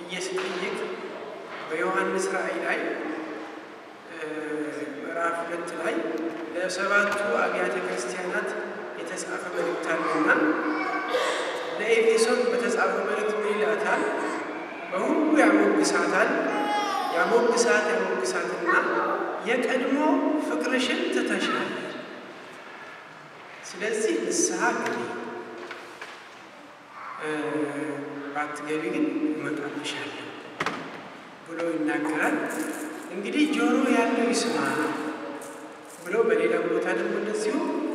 ብዬ ስጠይቅ በዮሐንስ ራእይ ላይ ምዕራፍ ሁለት ላይ ለሰባቱ አብያተ ክርስቲያናት የተጻፈ መልእክት አለና ለኤፌሶን በተጻፈ መልእክት ምን ይላታል? በሁሉ ያሞግሳታል ያሞግሳት ያሞግሳትና የቀድሞ ፍቅርሽን ትተሻል፣ ስለዚህ ንስሐ ግቢ፣ ባትገቢ ግን እመጣብሻለሁ ብሎ ይናገራል። እንግዲህ ጆሮ ያለው ይስማ ብሎ በሌላ ቦታ ደግሞ እንደዚሁ